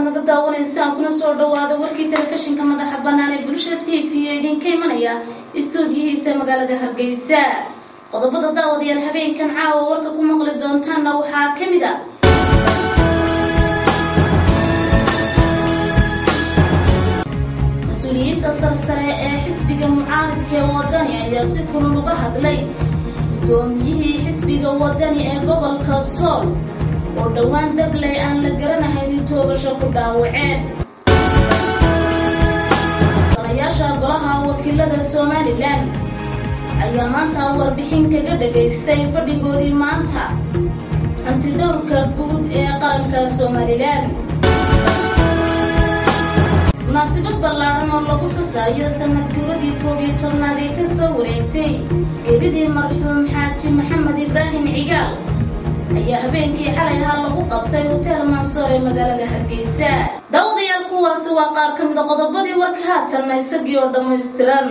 naga daawanaysaan kuna soo dhawaada warkii telefishinka madaxa bannaan ee bulshada t v ee idinka imanaya istuudiyihiisa magaalada hargeysa qodobada daawadayaal habeenkan caawa warka ku maqli doontaanna waxaa ka mid a mas-uuliyiinta sarsare ee xisbiga mucaaridka ee wadani ayaa si kulul uga hadlay gudoomiyihii xisbiga wadani ee gobolka sool oo dhowaan dabley aan la garanahayn in toogasho ku dhaawaceen danayaasha golaha wakiilada somalilan ayaa maanta warbixin kaga dhagaystay fadhigoodii maanta hantidhowrka guud ee qaranka somalilan munaasabad ballaadhan oo lagu xusaayo sanad guuradii koob iyo tobnaad ee kasoo wareegtay geeridii marxuum xaaji maxamed ibraahim cigaal ayaa habeenkii xalay ahaa lagu qabtay hoteel mansoor ee magaalada hargeysa daawadayaal kuwaasi waa qaar ka mid a qodobadii warka haatanna isagii oo dhammaystiran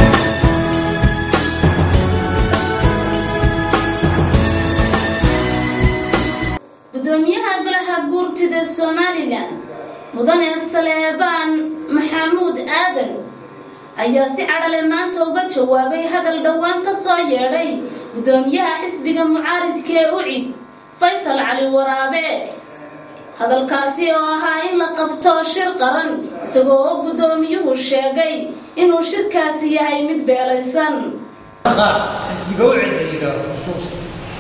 gudoomiyaha golaha guurtida somalilan mudane saleebaan maxamuud aadan ayaa si cadhale maanta uga jawaabay hadal dhowaan ka soo yeedhay gudoomiyaha xisbiga mucaaridka ee ucid faysal cali waraabe hadalkaasi oo ahaa in la qabto shir qaran isagoo oo gudoomiyuhu sheegay inuu shirkaasi yahay mid beelaysan xisbiga ucid la yidhaaho xusuusa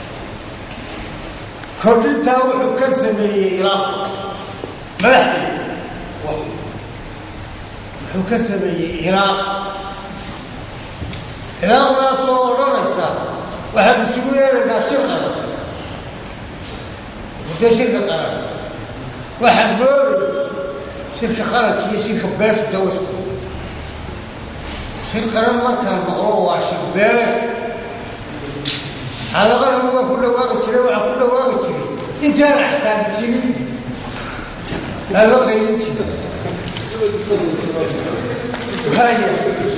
kordhintaa wuxuu ka sameeyey ilaa madaxdeeda wuxuu ka sameeyey ilaaq ilaaqdaasoo odhanaysa waxaan isugu yeelaynaa shir qaran muddo shirka qaran waxaan moodaya shirka qaranka iyo shirka beeshu dawasku shir qaran markaan maqlo waa shir beele xaalaqana waa ku dhawaaqi jiray waxaa ku dhawaaqi jiray intaan axsaabi jirin aa la qaylin jiray waaya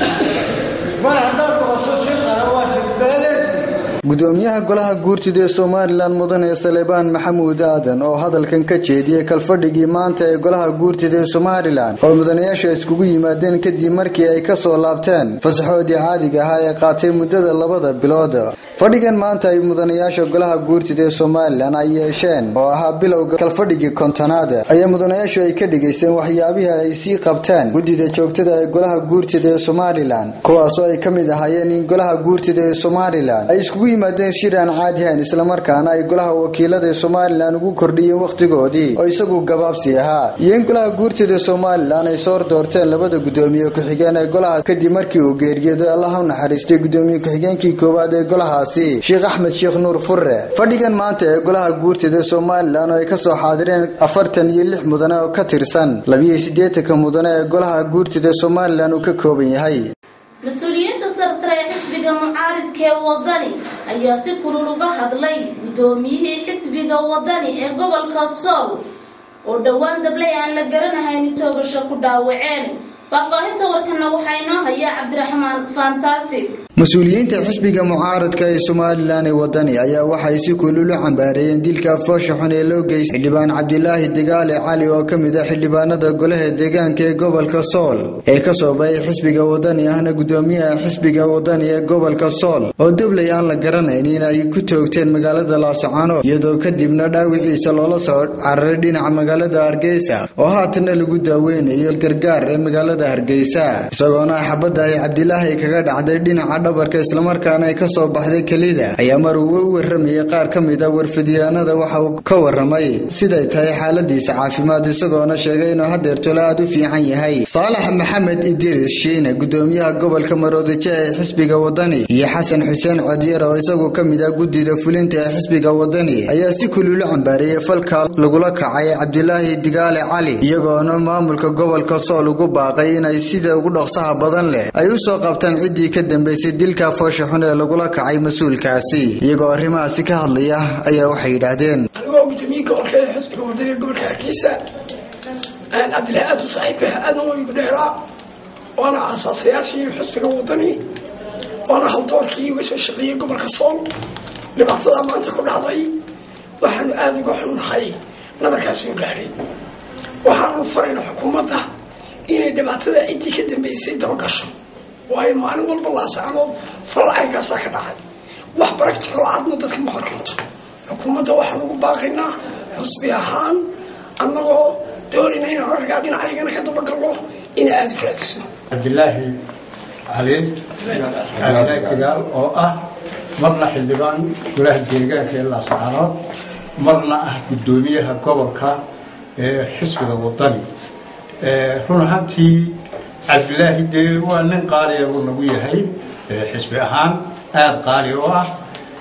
mar haddaad noqoto shir qaran waa shir beeleed gudoomiyaha golaha guurtida ee somalilan mudane salebaan maxamuud aadan oo hadalkan ka jeediyey kalfadhigii maanta ee golaha guurtida ee somalilan oo mudanayaasha iskugu yimaadeen kadib markii ay kasoo laabteen fasaxoodii caadiga ahaa ee qaatay muddada labada bilood fadhigan maanta ay mudanayaasha golaha guurtida ee somalilan ay yeesheen oo ahaa bilowga kalfadhigii kontonaad ayaa mudanayaashu ay ka dhigaysteen waxyaabihii ay sii qabteen guddida joogtada ee golaha guurtida ee somalilan kuwaasoo ay ka mid ahaayeen in golaha guurtida ee somalilan ay iskugu yimaadeen shir aan caadihayn islamarkaana ay golaha wakiilada ee somalilan ugu kordhiyeen wakhtigoodii oo isagu gabaabsi ahaa iyo in golaha guurtida somalilan ay soor doorteen labada gudoomiye ku-xigeen ee golaha kadib markii uu geeriyooday allah u naxariistay gudoomiye ku-xigeenkii koowaad ee golahaasi sheekh axmed sheekh nuur furre fadhigan maanta ee golaha guurtida somalilan oo ay kasoo xaadireen afartan iyo lix mudane oo ka tirsan labiyo siddeetanka mudane ee golaha guurtida somalilan uu ka kooban yahay mas-uuliyiinta sarsare ee xisbiga mucaaridka ee wadani ayaa si kulul uga hadlay gudoomiyihii xisbiga wadani ee gobolka sool oo dhowaan dabley aan la garanahayn toogasho ku dhaawaceen faahfaahinta warkana waxaa inoo haya cabdiraxmaan fantastic mas-uuliyiinta xisbiga mucaaradka ee somalilan ee wadani ayaa waxay si kulul u cambaareeyeen dilka foosha xun ee loo geystay xildhibaan cabdilaahi degaale cali oo ka mid ah xildhibaanada golaha deegaanka ee gobolka sool ee kasoo baxay xisbiga wadani ahna gudoomiyaha xisbiga wadani ee gobolka sool oo dabley aan la garanayn in ay ku toogteen magaalada laascaanood iyadoo kadibna dhaawiciisa loola soo cararay dhinaca magaalada hargeysa oo haatana lagu daaweynayo gargaar ee magaalada hargeysa isagoona xabadda ay cabdilaahi kaga dhacday dhinaca dhabarka islamarkaana ay kasoo baxday kelida ayaa mar uu u waramayay qaar ka mid a warfidyaanada waxa uu ka waramay siday tahay xaaladiisa caafimaad isagoona sheegay inuu hadeertole aad u fiican yahay saalax maxamed idris shiine gudoomiyaha gobolka maroodijo ee xisbiga wadani iyo xasan xuseen codyar oo isagu ka mid ah guddida fulinta ee xisbiga wadani ayaa si kululu cambaareeyey falka lagula kacay cabdilaahi digaale cali iyagoona maamulka gobolka sool ugu baaqay inay sida ugu dhaqsaha badan leh ay u soo qabtaan ciddii ka dambeysay dilka foosha xun ee lagula kacay mas-uulkaasi iyagoo arrimahaasi ka hadlaya ayaa waxay yidhaahdeen anigoo gudoomiye gobolka ee xisbiga wadaniga gobolka hargeysa cabdillahi aad u saaxiibah aadna waa igu dheeraa waana aasaasayaashii xisbiga wadani waana haldoorkii uga soo shaqeeyey gobolka sool dhibaatada maanta ku dhacday waxaanu aada uga xunnahay nabarkaasi u gaadhay waxaanu farayna xukuumadda inay dhibaatada ciddii ka dambeysay dabagasho waayo maalin walba laasacanood farlacaygaasaa ka dhacay wax baractical cadna dadka ma horkanto xukuumadda waxaan ugu baaqaynaa xusbi ahaan annagoo doonayna inaan argaa dhinacaygana ka dabagalno inay aada u raadiso cabdilaahi caliin cabdilaahi kigaal oo ah marna xildhibaan golaha deegaanka ee laascaanood marna ah guddoomiyaha gobolka ee xisbiga wadani run ahaantii cabdilaahi dee waa nin qaaliya buu nagu yahay xisbi ahaan aada qaali oo ah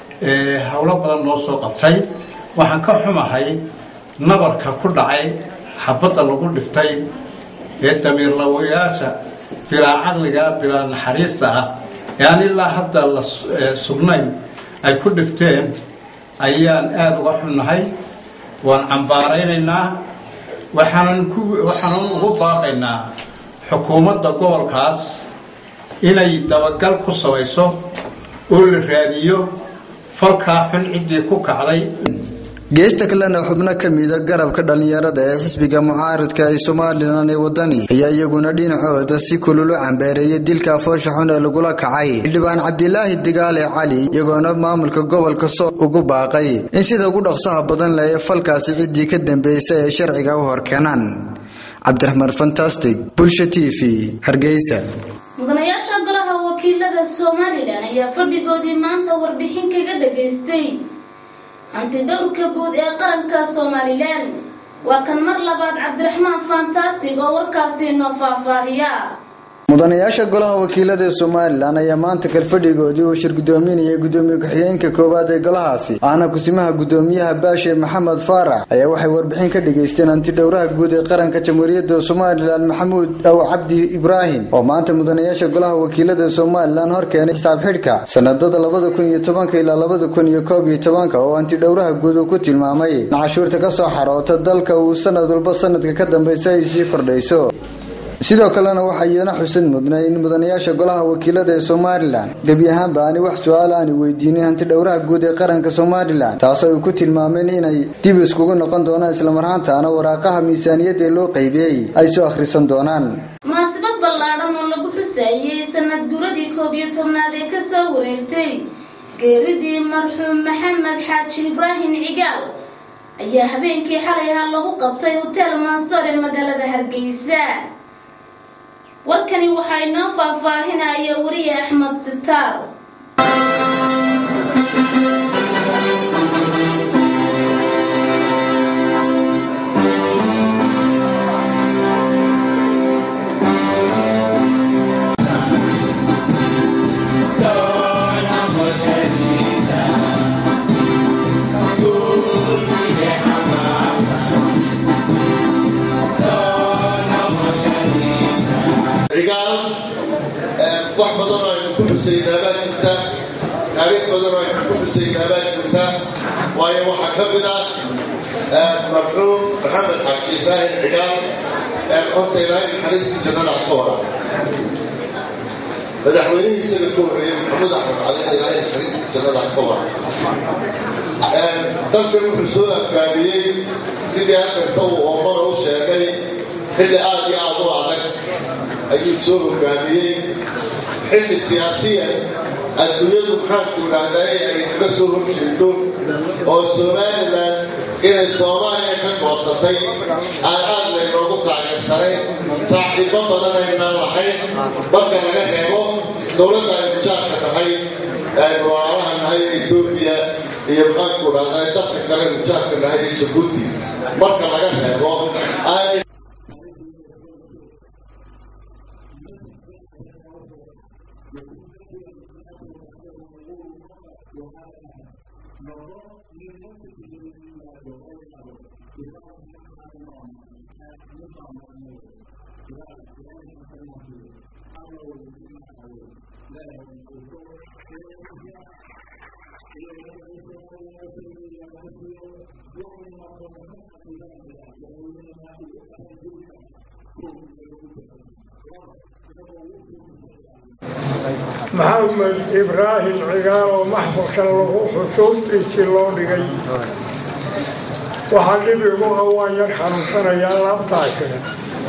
howlo badan noo soo qabtay waxaan ka xumahay nabarka ku dhacay xabadda lagu dhiftay ee damiirlawayaasha bilaa caqliga bilaa naxariista ah ee aan ilaa hadda la sugnayn ay ku dhifteen ayaan aada uga xunnahay waan cambaaraynaynaa waxaanan ku waxaanan ugu baaqaynaa xukuumadda gobolkaas inay dabagal ku samayso oo la raadiyo falkaa xun ciddii ku kacday geesta kalena xubno ka mida garabka dhallinyarada ee xisbiga mucaaridka ee somalilan ee wadani ayaa iyaguna dhinacooda si kululu cambeereeyay dilka foosha xun ee lagula kacay xildhibaan cabdilaahi digaale cali iyagoona maamulka gobolka soo ugu baaqay in sida ugu dhaqsaha badan leh ee falkaasi ciddii ka dambeysay ay sharciga u horkeenaan cabdiraxmaan fantastic bulsha t v hargeysa mudanayaasha golaha wakiilada somalilan ayaa fadhigoodii maanta warbixin kaga dhageystay hantidhowrka guud ee qaranka somalilan waa kan mar labaad cabdiraxmaan fantastic oo warkaasi noo faahfaahiya mudanayaasha golaha wakiilada ee somalilan ayaa maanta kalfadhigoodii uu shir gudoominayay gudoomiye ku-xigeenka koowaad ee golahaasi ahna kusimaha gudoomiyaha baashe maxamed faarax ayaa waxay warbixin ka dhageysteen hantidhowraha guud ee qaranka jamhuuriyadda somalilan maxamuud aw cabdi ibraahim oo maanta mudanayaasha golaha wakiilada ee somalilan hor keenay xisaab xidhka sanadada labada kun iyo tobanka ilaa labada kun iyo koob iyo tobanka oo hantidhowraha guud uu ku tilmaamay in cashuurta ka soo xaroota dalka uu sanad walba sanadka ka dambeysa ay sii kordhayso sidoo kalena waxaa iyana xusid mudnay in mudanayaasha golaha wakiilada ee somalilan gebi ahaanba aani wax su-aal aani weydiinin hantidhowraha guud ee qaranka somalilan taasoo ay ku tilmaameen inay dib iskugu noqon doonaan islamarhaantaana waraaqaha miisaaniyadda ee loo qaybiyey ay soo akhrisan doonaan munaasabad ballaadhan oo lagu xusaayey sanad guradii koob iyo tobnaad ee kasoo wareegtay geeridii marxuum maxamed xaaji ibraahim cigaal ayaa habeenkii xalay ahaa lagu qabtay hotel mansoor ee magaalada hargeysa warkani waxaa inoo faahfaahinaya wariye axmed sitaar cigaal wax badan oo aynu ku xusaynaa baa jirta taariikh badan oo aynu ku xusaynaa baa jirta waayo waxaa ka mid ah marxuum maxamed xaaji ibraahim cigaal horta ilaahay naxariistii jannada ka wara madaxweynihii isaga ka horreeyey maxamuud axmed cali ilaahay naxariistii jannada ka wara dalkan wuxuu soo afgaabiyey sidii afarta uu oomana u sheegay xilli aad iyo aad u adag ayuu soo hogaamiyey xilli siyaasiyan adduunyadu maxaanku idhaahdaa ay kaga soo horjeedo oo somalilan inay soomaaliya ka goosatay aan aad laynoogu taageersanayn saaxiibo badan aynaan lahayn marka laga reebo dowladda aynu jaarka nahay aynu walaalaha nahay etoobiya iyo maxaanku idhahdaa dadka kale aynu jaarka nahay ee jabuuti marka laga reebo aanay maxamed ibraahim cigaal oo maxfalkan lagu xusuustiisii loo dhigay waxaa dhib igu ah waan yar xanuunsanayaa laabtaa kale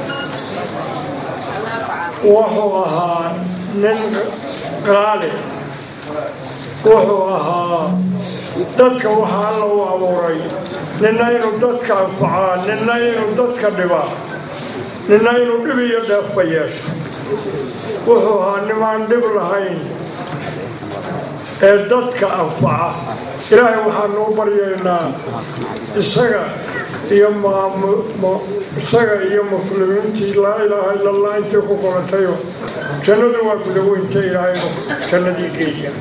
wuxuu ahaa nin qaali wuxuu ahaa dadka waxaa alla u abuuray nina inuu dadka anfacaa nina inuu dadka dhibaa nina inuu dhib iyo dheefba yeesho wuxuu ahaa nimaan dhib lahayn ee dadka anfaca ilaahay waxaanu u baryaynaa isaga iyo isaga iyo muslimiintii laa ilaaha ila allah intii ku qorantayo jannadu waa gudaweynta ilaahay jannadii geeya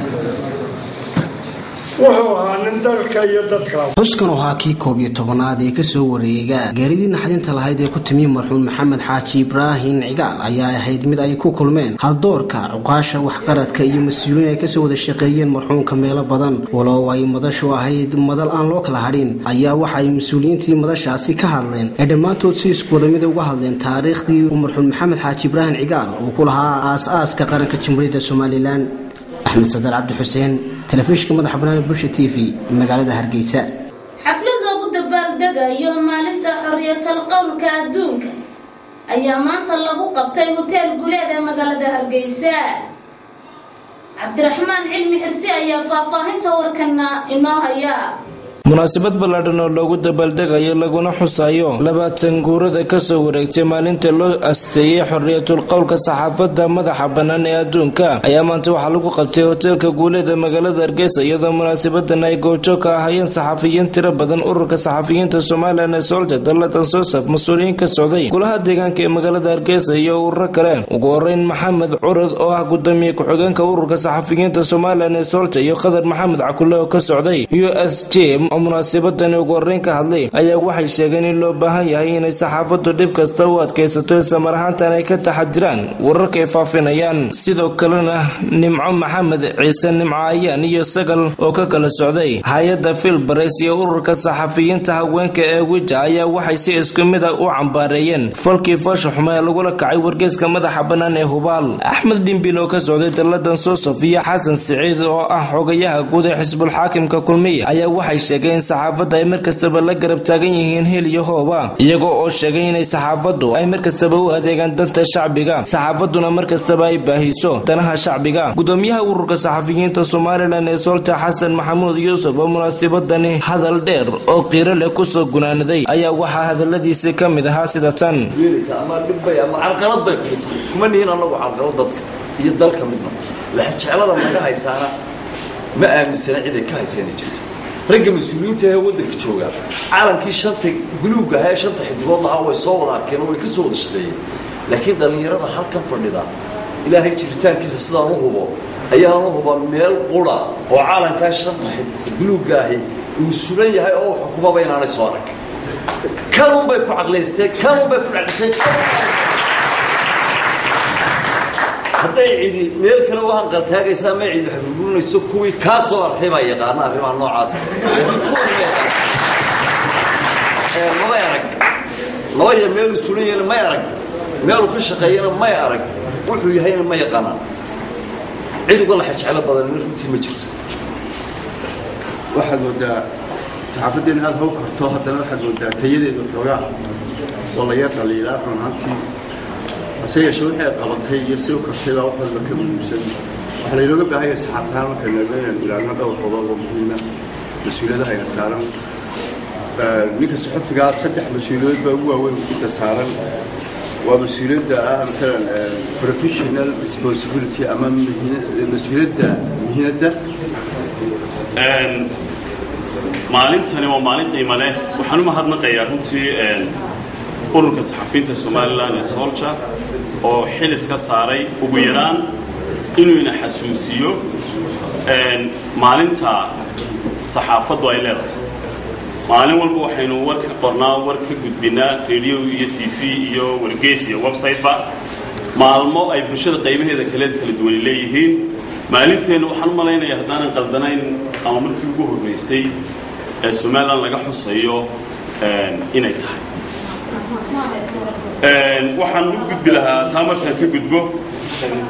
wuxuu ahaa nin dalka iyo dadka xuskan oo ahaa kii koob iyo tobanaad ee kasoo wareega gaaridii naxdinta lahayd ee ku timi marxuum maxamed xaaji ibraahin cigaal ayaa ahayd mid ay ku kulmeen haldoorka cuqaasha waxqaradka iyo mas-uuliin ay kasoo wada shaqeeyeen marxuumka meelo badan walow ay madashu ahayd madal aan loo kala hadhin ayaa waxa ay mas-uuliyiintii madashaasi ka hadleen ee dhammaantood si isku wada mida uga hadleen taariikhdii uu marxuum maxamed xaaji ibraahin cigaal uu ku lahaa aas-aaska qaranka jamhuuriyadda somalilan axmed sadar cabdi xuseen telefishinka madaxa banaani bulsha t v magaalada hargeysa xaflad loogu dabaaldegayo maalinta xorriyatal qowlka adduunka ayaa maanta lagu qabtay hoteel guuleed ee magaalada hargeysa cabdiraxmaan cilmi xirsi ayaa faahfaahinta warkana inoo haya munaasabad ballaadhan oo loogu dabaaldegayo laguna xusayo labaatan guurada kasoo wareegtay maalinta loo asteeyey xorriyatul qowlka saxaafadda madaxa bannaan ee adduunka ayaa maanta waxaa lagu qabtay hoteelka guuleeda magaalada hargeysa iyadoo munaasabadan ay goobjoog ka ahayeen saxafiyiin tiro badan ururka saxafiyiinta somalilan ee soolja dallatan soosaf mas-uuliyiin ka socday golaha deegaanka ee magaalada hargeysa iyo ururo kale ugu horeyn maxamed curad oo ah gudoomiye ku-xigeenka ururka saxafiyiinta somalilan ee soolja iyo qadar maxamed cakule oo ka socday u s j oo munaasabadani ugu horeyn ka hadlay ayaa waxay sheegeen in loo baahan yahay inay saxaafaddu dhib kasta u adkaysato islamar ahaantan ay ka taxadiraan wararka ay faafinayaan sidoo kalena nimco maxamed ciise nimco ayaan iyo sagal oo ka kala socday hay-adda filbares iyo ururka saxafiyiinta haweenka ee wija ayaa waxay si isku mid a u cambaareeyeen falkii foosha xume ee lagula kacay wargeyska madaxa bannaan ee hubaal axmed dhimbil oo ka socday dalladan sosof iyo xasan siciid oo ah xogayaha guud ee xisbulxaakimka kulmiya ayaa waxay sheegeen in saxaafadda ay mar kastaba la garab taagan yihiin hil iyo hooba iyagoo oo sheegay inay saxaafaddu ay mar kastaba u adeegaan danta shacbiga saxaafadduna mar kastaba ay baahiso danaha shacbiga gudoomiyaha ururka saxafiyiinta somalilan ee soolta xasan maxamuud yuusuf oo munaasabadani hadal dheer oo qiiro leh kusoo gunaanaday ayaa waxaa hadaladiisi ka mid ahaa sida tan ama dhibbay ama carqalad bay kugu tahay kuma nihin anagu carqalad dadka iyo dalka midna laxjeclada naga haysaana ma aaminsana ciday ka hayseena jirto ragga mas-uuliyiinta ee waddanka jooga calankii shanta guluubga ahaa ee shanta xidigood lahaa way soo wada arkeen oo way ka soo wada shaqeeyeen laakiin dhallinyarada halkan fadhida ilaahay jiritaankiisa sidaan u hubo ayaan u huba meel qura oo calankaa shanta guluubga ahi uu sulan yahay oo xukumaba inaanay soo arag kanun bay ku caqlaysteen kanun bay ku dhacdhishay hadday cidi meel kale u hanqaltaagaysaa ma cidi waxburburinayso kuwii kaa soo arkay baa yaqaana arrimaha noocaas mamay arag laba ya meeluu sulan yahayna may arag meeluu ka shaqeeyana may arag wuxuu yahayna ma yaqaanaan cid uga laxa jeclo badanina runtii ma jirto waxaad moodaa saxaafaddeena aada how karto haddana waxaad moodaa tayadeedu xoogaa oo la yar dhaliilaa run ahaantii hase yeeshee waxay qabatay iyo si u kartay baa wax walba ka muhiimsan waxaa laynooga baahan yahay saxaafadahaan marka naga inaan ilaahno dhowr qodob oo muhiima mas-uuliyadaha ayna saaran ninka saxafigaa saddex mas-uuliyadood baa ugu waaweyn inta saaran waa mas-uuliyadda ah maalan professional responsibility ama mas-uuliyadda mihinadda maalintani waa maalin qiimo leh waxaan u mahadnaqayaa runtii ururka saxafiyiinta somalilan ee soolja oo xilis ka saaray ugu yaraan inuu ina xasuusiyo maalinta saxaafaddu ay leedahay maalin walba waxaynu war ka qornaa war ka gudbinaa radio iyo t v iyo wargeys iyo websiteba maalmo ay bulshada qaybaheeda kale kala duwani leeyihiin maalinteenna waxaan u malaynaya haddaanan qaldanayn ama markii ugu horreysay ee somalilan laga xusayo inay tahay waxaan u gudbi lahaa taa markaan ka gudbo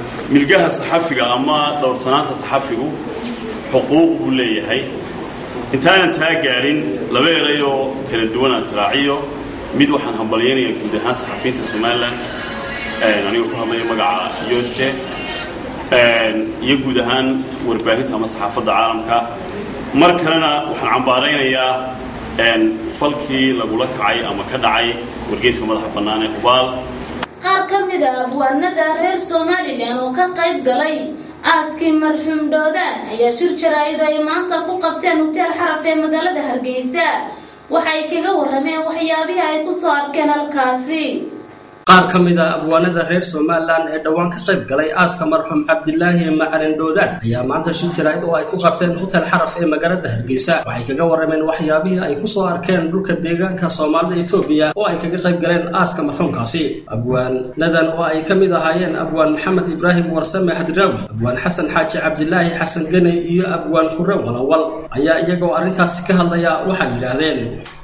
milgaha saxafiga ama dhowrsanaanta saxafigu xuquuq buu leeyahay intaanan taa gaadhin laba eray oo kala duwan aan israaciyo mid waxaan hambalyaynayaa guud ahaan saxafiyiinta somalilan anigoo ku hadlaya magaca usje iyo guud ahaan warbaahinta ama saxaafadda caalamka mar kalena waxaan cambaaraynayaa falkii lagula kacay ama ka dhacay wargeyska madaxa bannaan ee hubaal qaar ka mid a abwaanada reer somalilan oo ka qayb galay aaskii marxuum dhoodaan ayaa shir jaraa'id ay maanta ku qabteen huteel xaraf ee magaalada hargeysa waxay kaga warrameen waxyaabihii ay ku soo arkeen halkaasi qaar ka mid a abwaanada reer somalilan ee dhowaan ka qayb galay aaska marxuum cabdilaahi macalin dhoodaan ayaa maanta shir jaraa'id oo ay ku qabteen hotel xaraf ee magaalada hargeysa waxay kaga warrameen waxyaabihii ay ku soo arkeen dhulka deegaanka soomaalida etoobiya oo ay kaga qayb galeen aaska marxuumkaasi abwaanadan oo ay ka mid ahaayeen abwaan maxamed ibraahim warsame hadraawi abwaan xasan xaaji cabdilaahi xasan gene iyo abwaan hure walawal ayaa iyagoo arrintaasi ka hadlaya waxay yidhaahdeen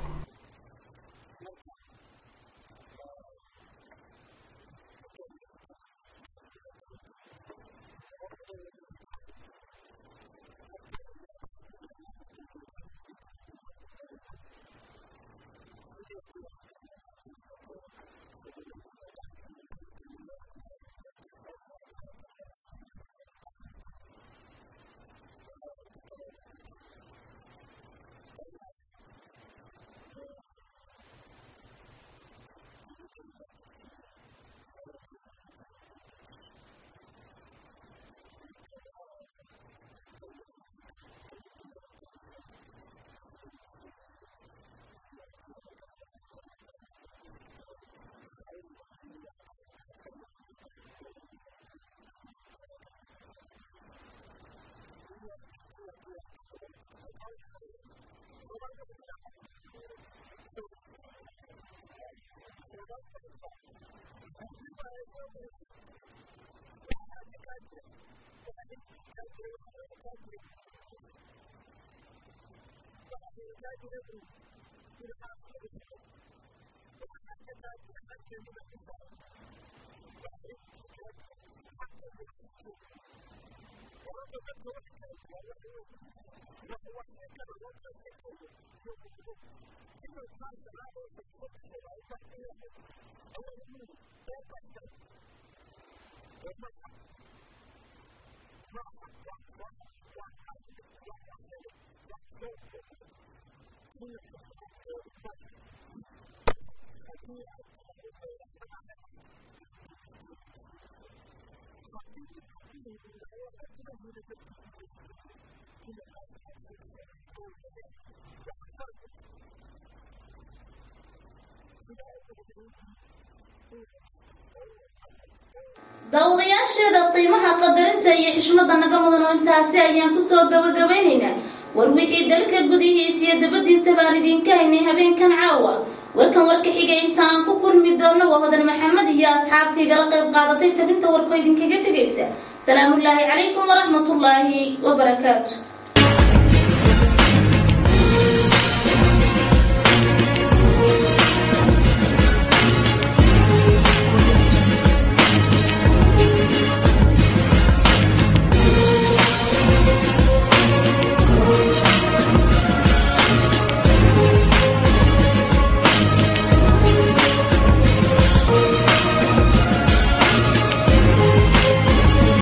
daawadayaasheeda qiimaha qadarinta iyo xishmada naga mudan oo intaasi ayaan kusoo gabagabaynaynaa war wixii dalka gudihiisa iyo dabadiisa baan idinka haynay habeenkan caawa warkan warka xigay intaan ku kulmi doono waa hodan maxamed iyo asxaabtii igala qayb qaadatay tabinta warkoo idinkaga tegaysa salaamullaahi calaykum waraxmatullaahi wabarakaatu